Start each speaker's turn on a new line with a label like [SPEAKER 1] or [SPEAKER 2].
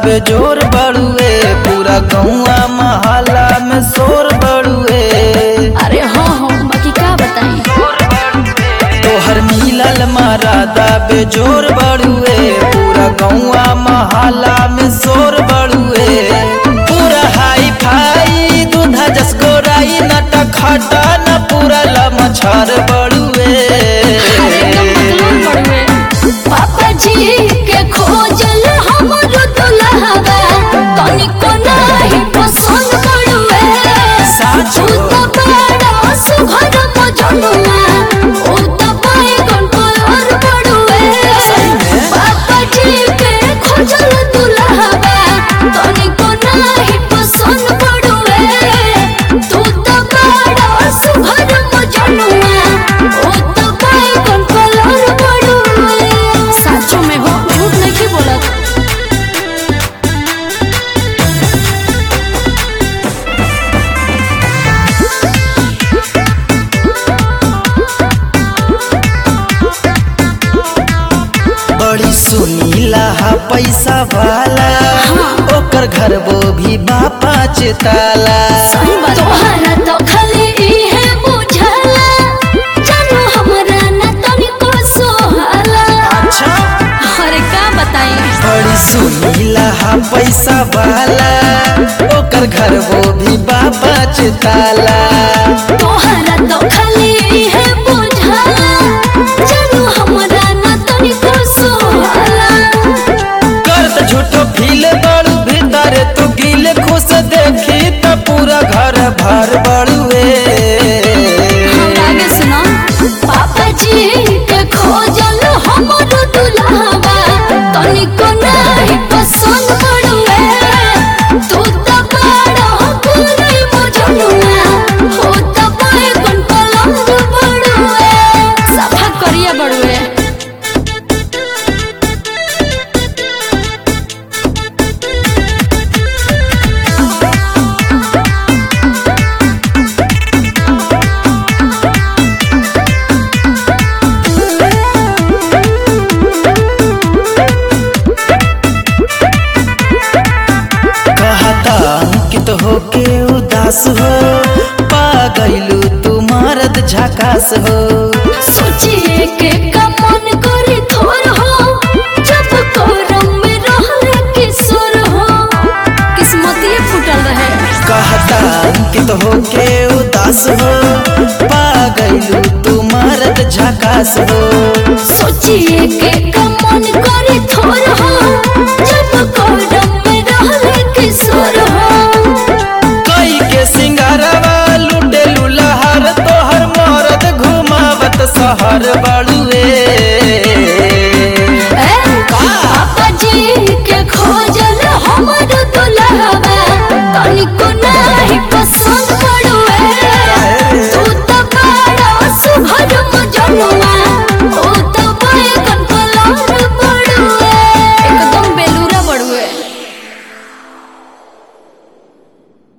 [SPEAKER 1] बेजोर बड़ुए पूरा गौआ महला में शोर बड़ुए
[SPEAKER 2] अरे हाँ हाँ बाकी का बताएं
[SPEAKER 1] तोहर मिलल मरादा बेजोर बड़ुए पूरा गौआ महला में शोर बड़ुए पूरा हाई फाई दूधा जस गोराई नट खटा न पूरा लमछर बड़ुए
[SPEAKER 2] अरे एकदम बदलून बड़ुए पापा जी के खोजल हमरो दुल्हवा तनिको नाही पसंद बड़ुए साचू तो बड़ा सुघर मजनुआ ओ तो बैगन कलर बड़ुए पापा जी के खोजल दुल्हवा तनिको नाही पसंद बड़ुए तू तो बड़ा सुघर मजनुआ ओ तो बैगन कलर बड़ुए साचो में हो झूठ नहीं बोलत
[SPEAKER 1] बड़ी सुनीला हा पैसा वाला ओकर घर वो भी बा पाँच ताला
[SPEAKER 2] सही बात तोहरा तो खाली इहे बुझाला जानू हमरा ना तनिको सोहाला
[SPEAKER 1] अच्छा
[SPEAKER 2] अरे का बताई
[SPEAKER 1] बड़ी सुनीला हा पैसा वाला ओकर घर वो भी बा पाँच ताला
[SPEAKER 2] तोहरा तो खाली इहे बुझाला जानू हमरा ना तनिको सोहाला
[SPEAKER 1] कर झूठो फील बड़ू भीतर तू गिल खुश देखी त पूरा घर भर बड़ुए
[SPEAKER 2] हमरा आगे सुनो पापा जी के खोजल हमर दुल्हवा तनिको नाही पसंद पड़ुए तू तो बड़ा पूरी मजनुआ हो तो बैगन पलंग बड़ुए सफा करिया बड़ुए
[SPEAKER 1] कहता अंकित होके उदास हो पा गईलू तू मरद झकास हो
[SPEAKER 2] सोचिए के कमन करे थोर हो जब कोरम में रहले किशोर हो किस्मतिए फूटल रहे
[SPEAKER 1] कहता अंकित होके उदास हो पा गईलू तू मरद झकास हो
[SPEAKER 2] सोचिए के कमन करे थोर हो जब कोरम में रहले किशोर हो
[SPEAKER 1] कई के सिंगारवा लुटे लुलहर तोहर मरद घुमावत सहर बा